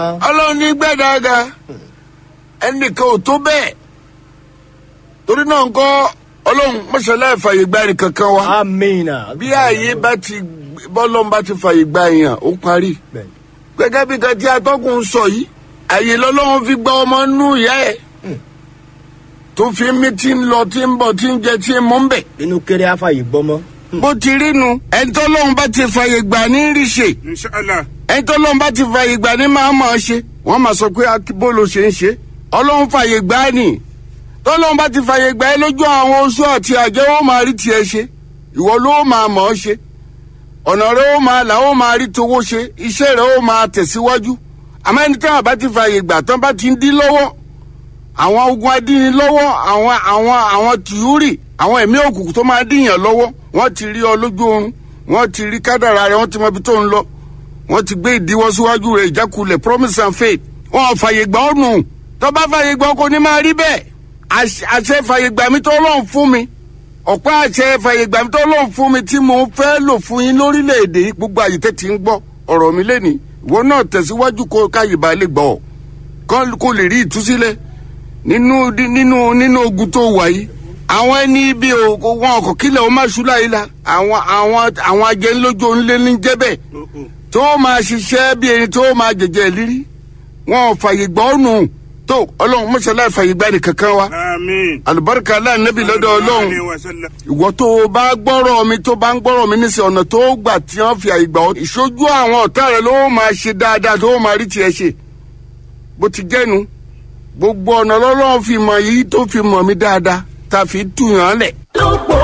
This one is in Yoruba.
ọlọ́run ní gbẹ́dàgà ẹnìkan ò tó bẹ́ẹ̀ torí náà ńkọ́ ọlọ́run mọ́ṣálá ìfàyè gba ẹnì kankan wa amina. bí ààyè bá ti bọ́lọ́run bá ti fàyè gba èèyàn ó parí Bẹ́ẹ̀ni. gẹ́gẹ́ bí kan tí atọ́kùn ń sọ yìí àyè lọ́lọ́run fi gba ọmọ nú ìyá ẹ̀ tó fi mí tí ń lọ tí ń bọ̀ tí ń jẹ tí ń mú ń bẹ̀ inú kéré àfàyè gbọmọ. bó ti rí nu ẹni tó lóun bá ti fàyè gbà ní rí ṣe inshallah ẹni tó lóun bá ti fàyè gbà ní máa mọ̀ ọ́ ṣe wọ́n máa sọ pé bó ló ṣe ń ṣe ọlọ́run fàyè gbà á nì tó lóun bá ti fàyè gbà ẹ́ lójú àwọn oṣù àti àjẹ́ ó máa rí tiẹ̀ ṣe ìwọ ló máa mọ̀ ọ́ ṣe ọ̀nà rẹ ó máa là ó máa rí towó ṣe iṣẹ́ rẹ ó máa tẹ̀síwájú àmọ́ ẹni tí wọn bá ti fàyè gbà tán bá ti ń dín lọ́wọ́ àwọn ogun adínilọ́wọ́ àwọn àwọn àwọn tìúrì àwọn ẹ̀mí òkùnkùn tó máa dìyàn lọ́wọ́ wọ́n ti rí ọ lójú oorun wọ́n ti rí kádàrà rẹ wọ́n ti mọ ibi tó ń lọ wọ́n ti gbé ìdíwọ́ síwájú rẹ̀ ìjákulẹ̀ promise and faith wọn ò fàyè gbà ọ́ nù tó bá fàyè gbà ọ́ kò ní máa rí bẹ́ẹ̀ Àṣ- àṣẹ fàyè gbà mí tó lọ́n fún mi ọ̀pá àṣẹ fàyè gbà mí tó lọ́n fún mi tí mo fẹ́ lò fún yín lórílẹ̀‐èdè yìí gbogbo àyè tẹ́ ti ń gbọ́ ọ̀rọ̀ mi lẹ́ni ìwọ náà tẹ̀síwájú kó káyè bá lè gbọ́ ọ kọ́ kó lè rí ìtúsílẹ̀ nínú nínú nínú ogun tó wà yìí àwọn ẹni ibi o wọn ọkọ̀ kílẹ̀ ó má ṣú láyé la àwọn àwọn àwọn ajẹ́nlójú onílé ní jẹ́bẹ̀ tó máa ṣiṣẹ́ bí ẹni tó máa jẹ̀jẹ̀ lírí wọn ò fàyè gbọ́ ọ̀nù tó ọlọ́run mọ́ṣálá fàyè gbá nìkankan wa àmín. àlùbáríkà aláǹnẹ́bí lọ́dọ̀ ọlọ́run Alaihi wasallam. ìwọ tó o bá gbọ́rọ̀ mi tó bá ń gbọ́rọ̀ mi níṣẹ́ ọ̀nà tó gbà tí wọ́n fi àyè gbà ọ́ ìṣojú àwọn ọ̀tá rẹ ló máa ṣe dáadáa tó máa rí tiẹ̀ ṣe bó ti jẹ́nu gbogbo ọ̀nà lọ́lọ́run fi mọ̀ yìí tó fi mọ̀ mí dáadáa tá a fi tù yàn án lẹ̀.